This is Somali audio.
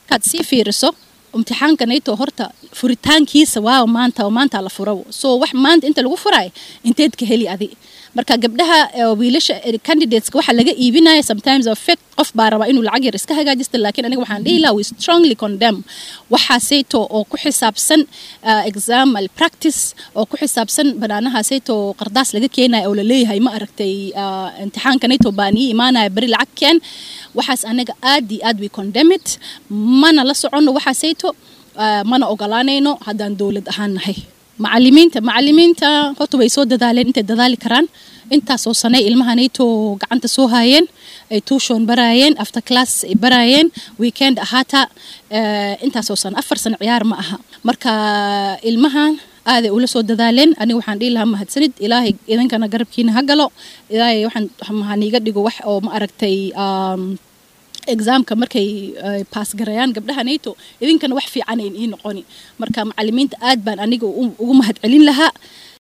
markaad sii fiiriso imtixaanka nato horta furitaankiisa waa maanta oo maanta la furo so wax maanta inta lagu furayo inteed ka heli adi marka gabdhaha wiilasha candidateska waxa laga iibinaya sometimes effect qof baa rabaa inuu lacag yar iska hagaajista laakiin aniga waxaan dhihi lahaa we strongly condemn waxaasayto oo ku xisaabsan exam malpractice oo ku xisaabsan banaanahaasayto qardaas laga keenaya oo laleeyahay ma aragtay imtixaanka nato baa nii imaanaya beri lacag keen waxaas anaga aad iyo aad we condemn it mana la soconno waxaasayto mana ogolaanayno haddaan dowlad ahaan nahay macalimiinta macalimiinta horta way soo dadaaleen intay dadaali karaan intaasoo sanay ilmaha nato gacanta soo haayeen ay tuushon baraayeen after class ay baraayeen weekend ahaata intaasoo sano afar sano ciyaar ma aha marka ilmahan aaday ula soo dadaaleen aniga waxaan dhihi lahaa mahadsanid ilaahay idinkana garabkiina ha galo ilaahay waxaan haniiga dhigo wax oo ma aragtay examka markay baas garayaan gabdhaha nato idinkana wax fiican ayn ii noqoni marka macalimiinta aad baan aniga ugu mahad celin lahaa